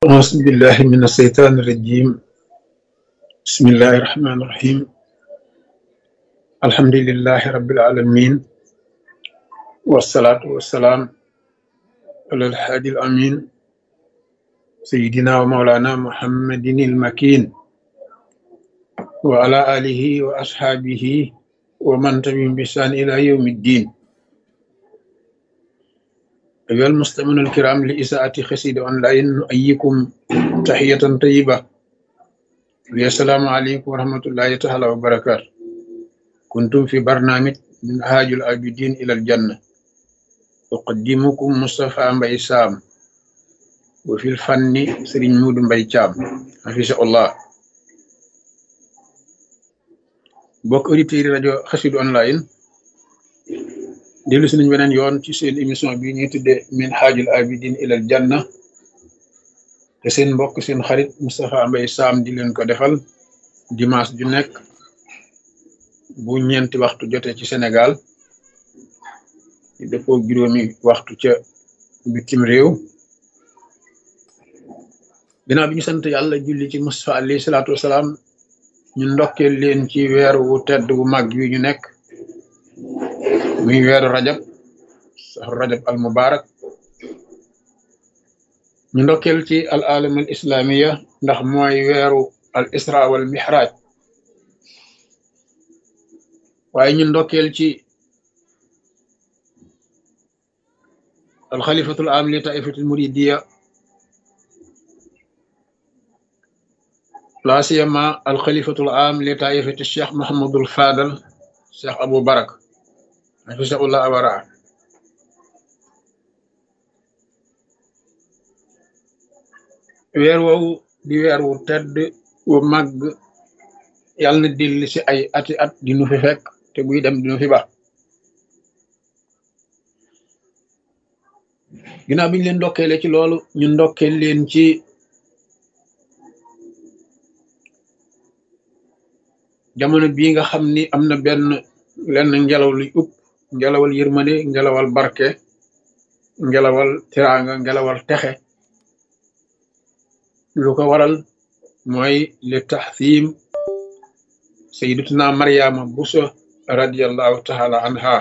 أعوذ بالله من الشيطان الرجيم بسم الله الرحمن الرحيم الحمد لله رب العالمين والصلاة والسلام على الحادي الأمين سيدنا ومولانا محمد المكين وعلى آله وأصحابه ومن تبعهم بإحسان إلى يوم الدين أيها المستمعون الكرام لإساءة خسيد أونلاين نؤيكم تحية طيبة السلام عليكم ورحمة الله تعالى وبركاته كنتم في برنامج من هاج العابدين إلى الجنة أقدمكم مصطفى مبي سام وفي الفن سرين مود مبي جام حفظه الله bokk auditeurs yi rajo xasidu online dellu si nañ beneen yoon ci seen émission bi ñuy tuddee min haajul abidin ilal janna te seen mbokk seen xarit Moustapha Mbaye Sam di leen ko defal dimanche ju nekk bu ñeenti waxtu jotee ci Sénégal di dëppoo juróomi waxtu ca bitim réew ginnaaw bi ñu sant yàlla julli ci Moustapha alayhi salaatu wasalaam ñu ndokkeel leen ci weer wu tedd wu mag wi ñu nekk muy weeru rajab saxru rajab al mubarak ñu ndokkeel ci al alam al islamiya ndax mooy weeru al isra wal mihraj waaye ñu ndokkeel ci al xalifatul am li taifatul muridiya la siyama al xalifatul am li taifati cheikh mohamadul fadal cheikh abou barak hafisahullah awara weer woowu di weer wu tedd wu màgg yàlla na dilli si ay ati at di nu fi fekk te buy dem di nu fi ba ginnaaw bi ñu leen ndokkeele ci loolu ñu ndokkeel leen ci jamono bii nga xam ni am na benn lenn ngelaw luy upp ngelawal yërmande ngelawal barke ngelawal tiraanga ngelawal texe lu ko waral mooy li taxsiim sayyidatuna Maryama Buso radiyallahu taala anha